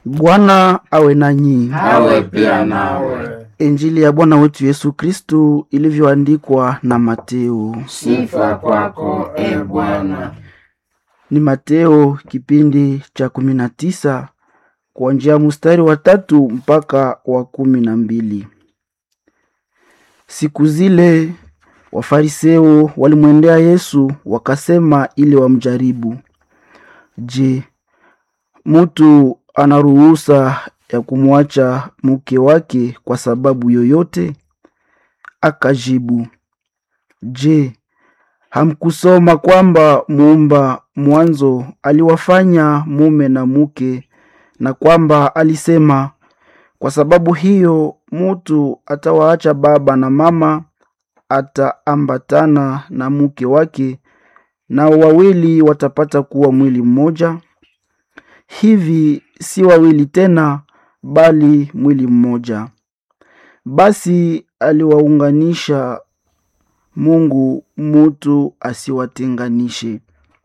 Bwana awe nanyi. awe pia nawe. Injili ya Bwana wetu Yesu Kristu ilivyoandikwa na Mateo. Sifa kwako e Bwana. Ni Mateo kipindi cha kumi na tisa kuanzia mstari wa tatu mpaka wa kumi na mbili. Siku zile Wafariseo walimwendea Yesu wakasema ili wamjaribu, Je, mtu ana ruhusa ya kumwacha mke wake kwa sababu yoyote? Akajibu, Je, hamkusoma kwamba muumba mwanzo aliwafanya mume na mke, na kwamba alisema, kwa sababu hiyo mutu atawaacha baba na mama, ataambatana na mke wake, nao wawili watapata kuwa mwili mmoja. Hivi si wawili tena, bali mwili mmoja. Basi aliwaunganisha Mungu, mutu asiwatenganishe.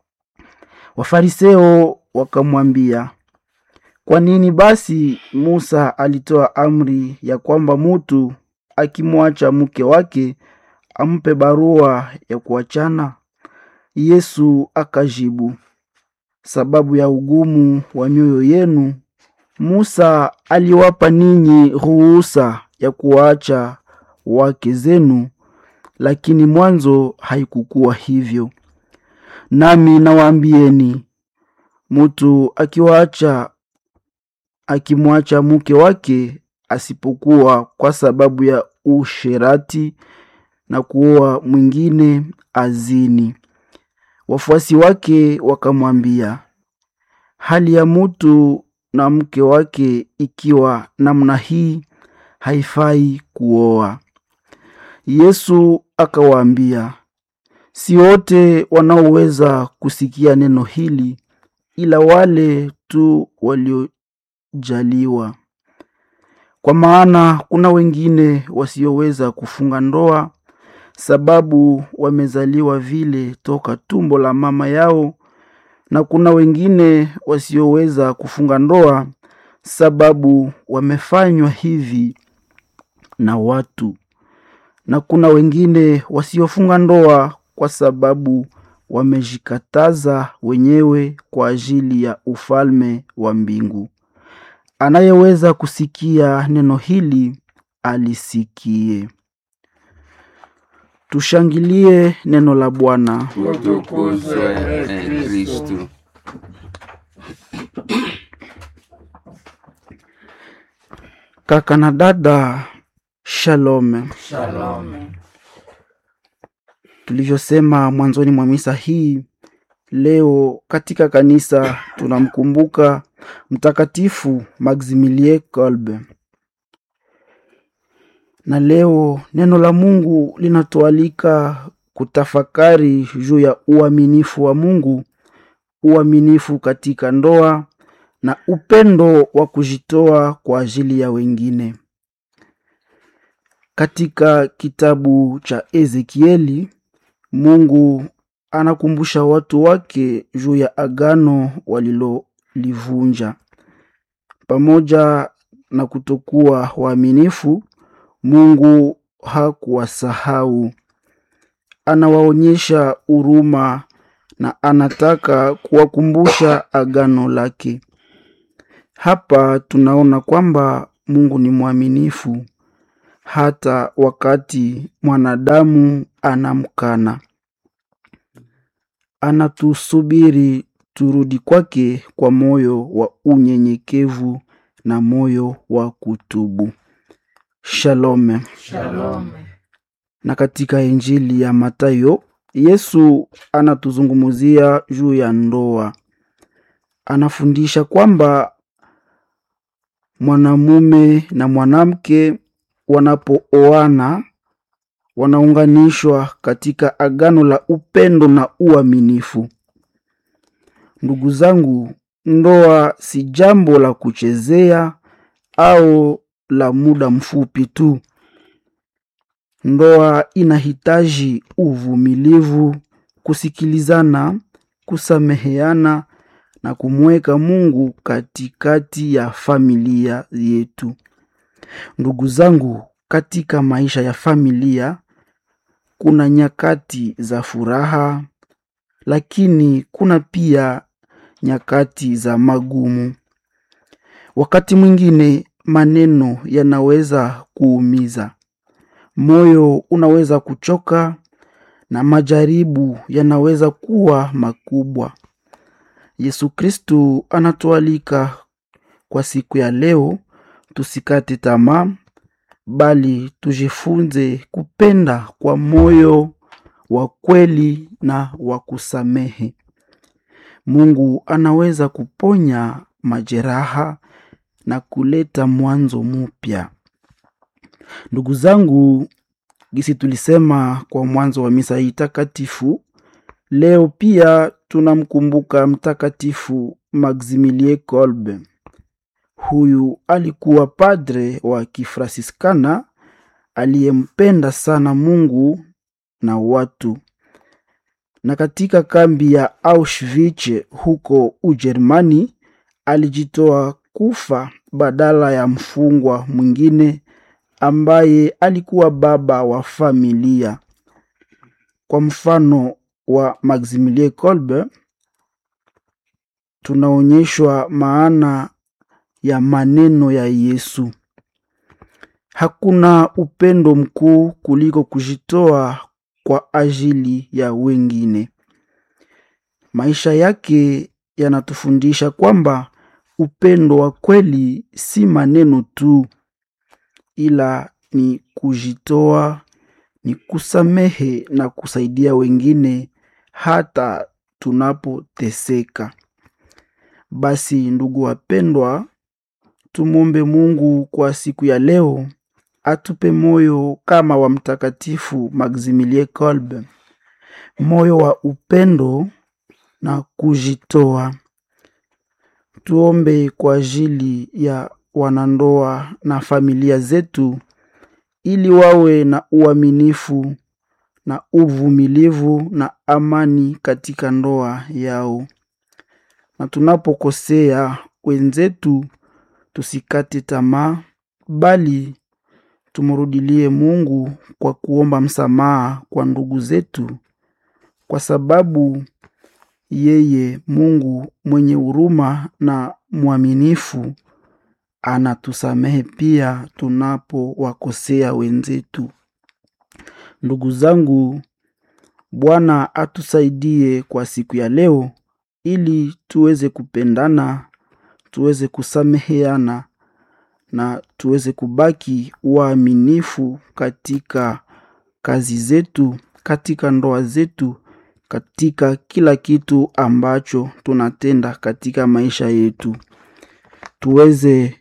Wafariseo wakamwambia, kwa nini basi Musa alitoa amri ya kwamba mutu akimwacha mke wake ampe barua ya kuachana? Yesu akajibu, sababu ya ugumu wa mioyo yenu, Musa aliwapa ninyi ruhusa ya kuwaacha wake zenu, lakini mwanzo haikukuwa hivyo. Nami nawaambieni, mutu akiwaacha akimwacha mke wake, asipokuwa kwa sababu ya usherati na kuoa mwingine, azini. Wafuasi wake wakamwambia, hali ya mutu na mke wake ikiwa namna hii, haifai kuoa. Yesu akawaambia, si wote wanaoweza kusikia neno hili, ila wale tu waliojaliwa. Kwa maana kuna wengine wasioweza kufunga ndoa, sababu wamezaliwa vile toka tumbo la mama yao, na kuna wengine wasioweza kufunga ndoa, sababu wamefanywa hivi na watu na kuna wengine wasiofunga ndoa kwa sababu wamejikataza wenyewe kwa ajili ya ufalme wa mbingu. Anayeweza kusikia neno hili alisikie. Tushangilie neno la Bwana. Utukuzwe e Kristu. Kaka na dada, shalom. Shalom. Tulivyosema mwanzoni mwa misa hii, leo katika kanisa tunamkumbuka Mtakatifu Maximilien Kolbe, na leo neno la Mungu linatualika kutafakari juu ya uaminifu wa Mungu, uaminifu katika ndoa na upendo wa kujitoa kwa ajili ya wengine. Katika kitabu cha Ezekieli, Mungu anakumbusha watu wake juu ya agano walilolivunja. Pamoja na kutokuwa waaminifu, Mungu hakuwasahau. Anawaonyesha huruma na anataka kuwakumbusha agano lake. Hapa tunaona kwamba Mungu ni mwaminifu hata wakati mwanadamu anamkana. Anatusubiri turudi kwake kwa moyo wa unyenyekevu na moyo wa kutubu. Shalom. Shalom. Na katika Injili ya Mathayo, Yesu anatuzungumzia juu ya ndoa. Anafundisha kwamba mwanamume na mwanamke wanapooana wanaunganishwa katika agano la upendo na uaminifu. Ndugu zangu, ndoa si jambo la kuchezea au la muda mfupi tu. Ndoa inahitaji uvumilivu, kusikilizana, kusameheana na kumweka Mungu katikati ya familia yetu. Ndugu zangu, katika maisha ya familia kuna nyakati za furaha, lakini kuna pia nyakati za magumu. Wakati mwingine maneno yanaweza kuumiza, moyo unaweza kuchoka na majaribu yanaweza kuwa makubwa. Yesu Kristu anatualika kwa siku ya leo tusikate tamaa, bali tujifunze kupenda kwa moyo wa kweli na wa kusamehe. Mungu anaweza kuponya majeraha na kuleta mwanzo mpya. Ndugu zangu, gisi tulisema kwa mwanzo wa misa hii takatifu, leo pia tunamkumbuka Mtakatifu Maximilie Kolbe. Huyu alikuwa padre wa Kifrasiskana aliyempenda sana Mungu na watu, na katika kambi ya Auschwitz huko Ujerumani alijitoa kufa badala ya mfungwa mwingine ambaye alikuwa baba wa familia. Kwa mfano wa Maximilie Kolbe, tunaonyeshwa maana ya maneno ya Yesu: hakuna upendo mkuu kuliko kujitoa kwa ajili ya wengine. Maisha yake yanatufundisha kwamba upendo wa kweli si maneno tu, ila ni kujitoa, ni kusamehe na kusaidia wengine hata tunapoteseka. Basi ndugu wapendwa, tumwombe Mungu kwa siku ya leo atupe moyo kama wa Mtakatifu Maximilie Kolbe, moyo wa upendo na kujitoa. Tuombe kwa ajili ya wanandoa na familia zetu, ili wawe na uaminifu na uvumilivu na amani katika ndoa yao, na tunapokosea wenzetu tusikate tamaa, bali tumrudilie Mungu kwa kuomba msamaha kwa ndugu zetu, kwa sababu yeye Mungu mwenye huruma na mwaminifu anatusamehe pia tunapowakosea wenzetu. Ndugu zangu, Bwana atusaidie kwa siku ya leo ili tuweze kupendana, tuweze kusameheana na tuweze kubaki waaminifu katika kazi zetu, katika ndoa zetu, katika kila kitu ambacho tunatenda katika maisha yetu. Tuweze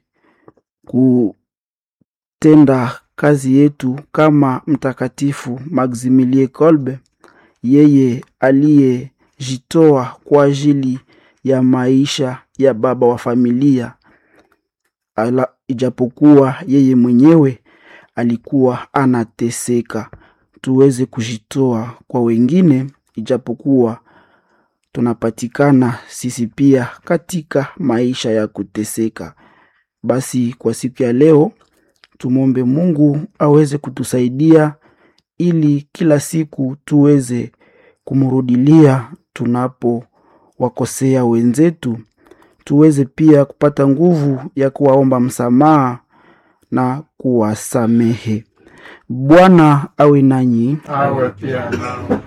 kutenda kazi yetu kama Mtakatifu Maximilie Kolbe, yeye aliyejitoa kwa ajili ya maisha ya baba wa familia ala, ijapokuwa yeye mwenyewe alikuwa anateseka. Tuweze kujitoa kwa wengine, ijapokuwa tunapatikana sisi pia katika maisha ya kuteseka. Basi kwa siku ya leo tumwombe Mungu aweze kutusaidia ili kila siku tuweze kumrudilia tunapowakosea wenzetu, tuweze pia kupata nguvu ya kuwaomba msamaha na kuwasamehe. Bwana awe nanyi, awe pia nao